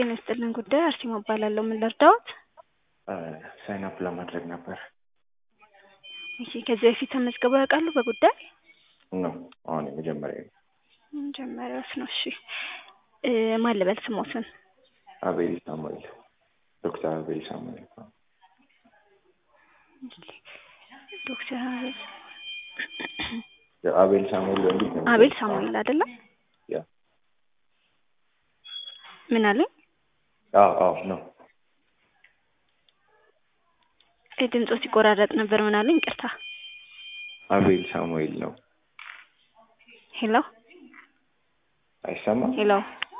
ጤና ይስጥልን ጉዳይ አርሴማ እባላለሁ። ምን ልርዳዎት? ሳይን አፕ ለማድረግ ነበር። እሺ ከዚህ በፊት ተመዝግበው ያውቃሉ በጉዳይ? ነው አሁን የመጀመሪያ ነው። መጀመሪያዎት ነው። እሺ እ ማን ልበል ስሞትን? አቤል ሳሙኤል ዶክተር አቤል ሳሙኤል ዶክተር አቤል አቤል ሳሙኤል እንዴት ነው? አቤል ሳሙኤል አይደለም? ያ ምን አለኝ? አዎ አዎ ነው። ድምፆ ሲቆራረጥ ነበር። ምን አለኝ? ይቅርታ። አቤል ሳሙኤል ነው። ሄሎ አይሰማም? ሄሎ